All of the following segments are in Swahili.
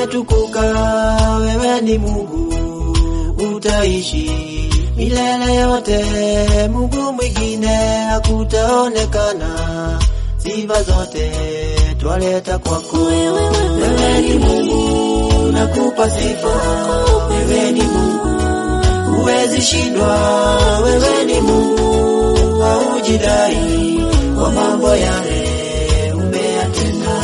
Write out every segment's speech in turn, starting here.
umetukuka, wewe ni Mungu, utaishi milele yote. Mungu mwingine hakutaonekana, sifa zote twaleta kwako. Wewe ni Mungu, nakupa sifa. Wewe ni Mungu, huwezi shindwa. Wewe ni Mungu, haujidai kwa mambo yale umeyatenda.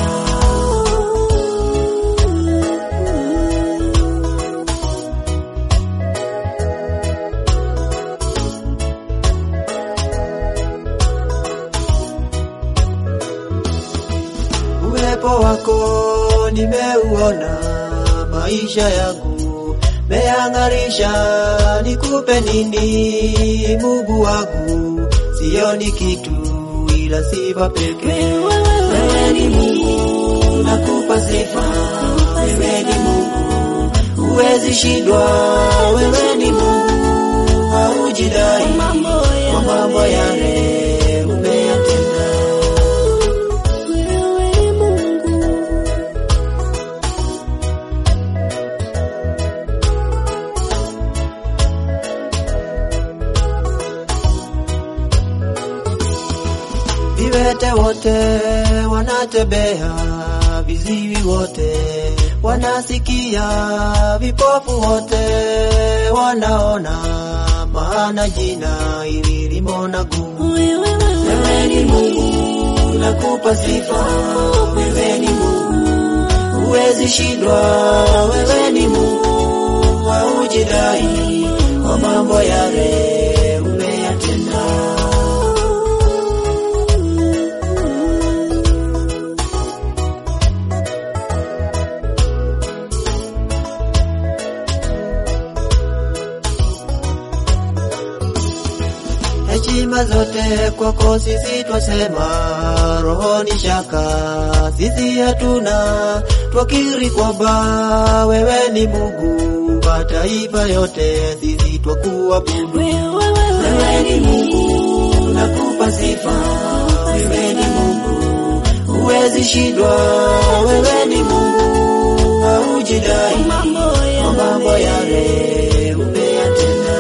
Uwepo wako nimeuona, maisha yangu meyang'arisha. Nikupe nini Mungu wangu? Sioni kitu ila sifa pekee. Wewe ni Mungu, nakupa sifa. Wewe ni Mungu, huwezi shindwa. Wewe ni Mungu, haujidai kwa mambo yale umeyatenda. Viwete wote wanatembea, viziwi wote wanasikia, vipofu wote wanaona, maana jina hili limona gumu. Wewe ni Mungu, nakupa sifa. Wewe ni Mungu, huwezi shindwa. Wewe ni Mungu, haujidai kwa mambo yale umeyatenda. Heshima zote kwako sisi twasema, rohoni shaka sisi hatuna, twakiri kwamba wewe ni Mungu, mataifa yote sisi twakuabudu. Wewe ni Mungu, nakupa sifa. Wewe ni Mungu, huwezi shindwa. Wewe ni Mungu, haujidai kwa mambo yale umeyatenda.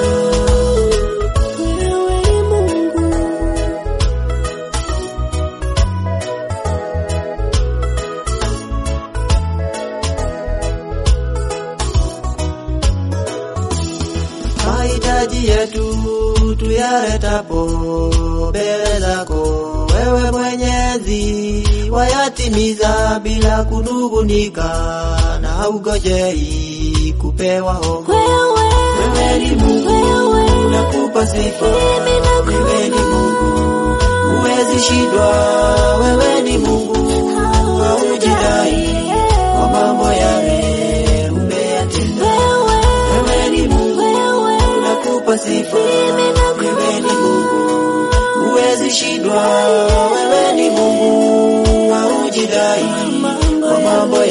mahitaji yetu tuyaletapo mbele zako, wewe Mwenyezi, wayatimiza bila kunungunika, na haugojei kupewa hongo. Wewe ni Mungu, nakupa sifa. Wewe ni Mungu, huwezi shindwa. Wewe ni Mungu, haujidai kwa mambo yale umeyatenda. Wewe ni Mungu, nakupa sifa. Wewe ni Mungu, huwezi shindwa. Wewe ni Mungu, haujidai kwa mambo